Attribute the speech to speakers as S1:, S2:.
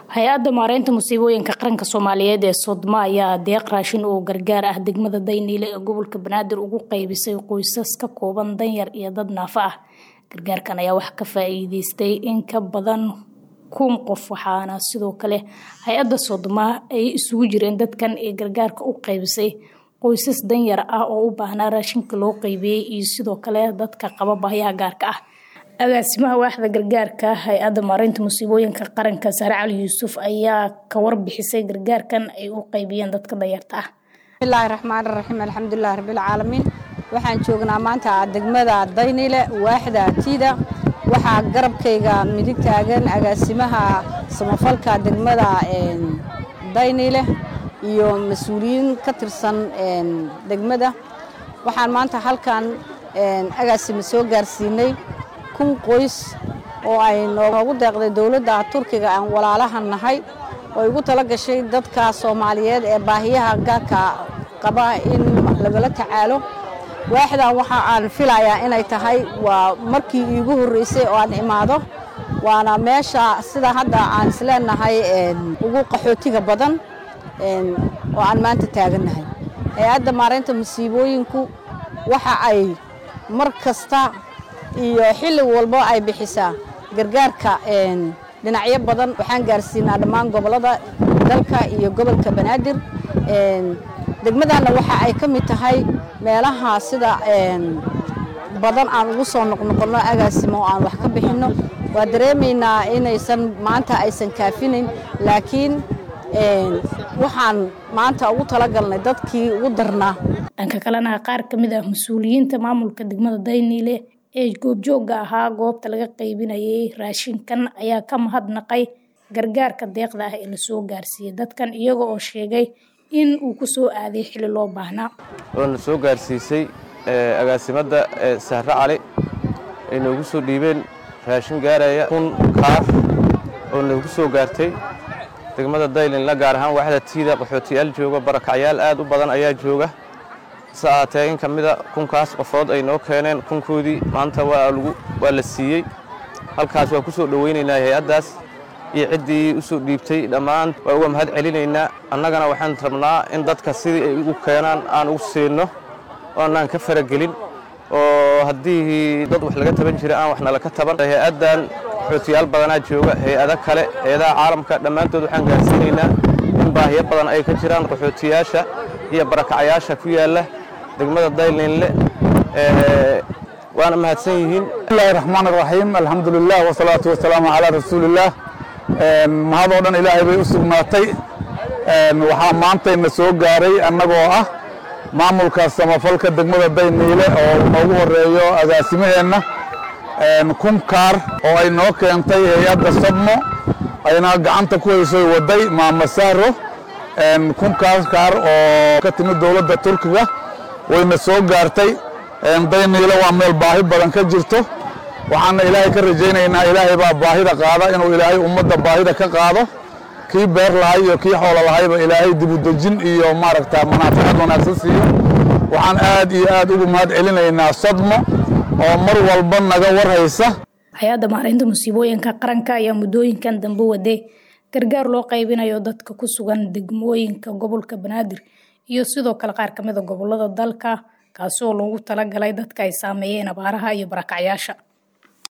S1: hay-adda maareynta musiibooyinka qaranka soomaaliyeed ee sodma ayaa deeq raashin oo gargaar ah degmada dayniile ee gobolka banaadir ugu qeybisay qoysas ka kooban danyar iyo dad naafo ah gargaarkan ayaa wax ka faa-iideystay in ka badan kun qof waxaana sidoo kale hay-adda sodma ay isugu jireen dadkan ee gargaarka u qeybisay qoysas danyar ah oo u baahnaa raashinka loo qeybiyey iyo sidoo kale dadka qaba bahyaha gaarka ah agaasimaha waaxda gargaarka hay-adda maareynta musiibooyinka qaranka sare cali yuusuf ayaa ka warbixisay gargaarkan ay u qeybiyeen dadka danyarta ah
S2: bismillaahi raxmaani raxiim alxamdulilahi rabbilcaalamiin waxaan joognaa maanta degmada daynile waaxda tiida waxaa garabkayga midig taagan agaasimaha samafalka degmada daynile iyo mas-uuliyiin ka tirsan degmada waxaan maanta halkan agaasima soo gaarsiinay kun qoys oo ay noogu deeqday dowladda turkiga aan walaalaha nahay oo igu tala gashay dadka soomaaliyeed ee baahiyaha gaarka qaba in lagala tacaalo waaxdan waxa aan filayaa inay tahay waa markii iigu horreysay oo aan imaado waana meesha sida hadda aan isleenahay ugu qaxootiga badan oo aan maanta taagannahay hay-adda maareynta musiibooyinku waxa ay mar kasta iyo xilli walbo ay bixisaa gargaarka dhinacyo badan waxaan gaarsiinaa dhammaan gobollada dalka iyo gobolka banaadir degmadanna waxa ay ka mid tahay meelaha sida badan aan ugu soo noqnoqonno agaasimo oo aan wax ka bixinno waa dareemaynaa inaysan maanta aysan kaafinayn laakiin waxaan maanta ugu talagalnay dadkii ugu darnaa
S1: dhanka kalena qaar ka mid ah mas-uuliyiinta maamulka degmada dayniile ee goobjoogga ahaa goobta laga qaybinayay raashinkan ayaa ka mahadnaqay gargaarka deeqda ah ee lasoo gaarsiiyey dadkan iyaga oo sheegay in uu ku soo aaday xili loo baahnaa
S3: oona soo gaarsiisay agaasimadda sahre cali ay noogu soo dhiibeen raashin gaaraya kun kaar oo noogu soo gaartay degmada daylinla gaar ahaan waaxda tiida qaxootiyaal jooga barakacyaal aad u badan ayaa jooga hase ahaatee in ka mida kunkaas qofood ay noo keeneen kunkoodii maanta waa la siiyey halkaas waan ku soo dhowaynaynaa hay-addaas iyo ciddii u soo dhiibtay dhammaan waa uga mahad celinaynaa annagana waxaan rabnaa in dadka sidii ay ugu keenaan aan ugu siinno oonaan ka faragelin oo haddii dad wax laga taban jira aan waxna laka taban hay-addan qaxootiyaal badanaa jooga hay-ado kale hay-adaha caalamka dhammaantood waxaan gaarsiinaynaa in baahiyo badan ay ka jiraan qaxootiyaasha iyo barakacyaasha ku yaalla degmada daylinle waana mahadsan yihiin
S4: bismillahi raxmaan raxiim alxamdulilah wasalaatu wasalaamu calaa rasuulillaah mahadoo dhan ilaahay bay u sugnaatay waxaa maantayna soo gaaray annagoo ah maamulka samafalka degmada dayniile oo noogu horeeyo agaasimaheenna kun kaar oo ay noo keentay hay-adda sadmo ayna gacanta ku haysoy waday maama sahro kunkaas kaar oo ka timid dowladda turkiga wayna soo gaartay dayniile waa meel baahi badan ka jirto waxaana ilaahay ka rajaynaynaa ilaahay baa baahida qaada inuu ilaahay ummadda baahida ka qaado kii beer lahay iyo kii xoolo lahayba ilaahay dibudejin iyo maaragta manaaficad wanaagsan siiyo waxaan aad iyo aad ugu mahad celinaynaa sadmo oo mar walba naga warhaysa
S1: hay-adda maareynta musiibooyinka qaranka ayaa muddooyinkan dambe waday gargaar loo qaybinayo dadka ku sugan degmooyinka gobolka banaadir iyo sidoo kale qaar ka mida gobolada dalka kaasi oo loogu talagalay dadka ay saameeyeen abaaraha iyo barakacyaasha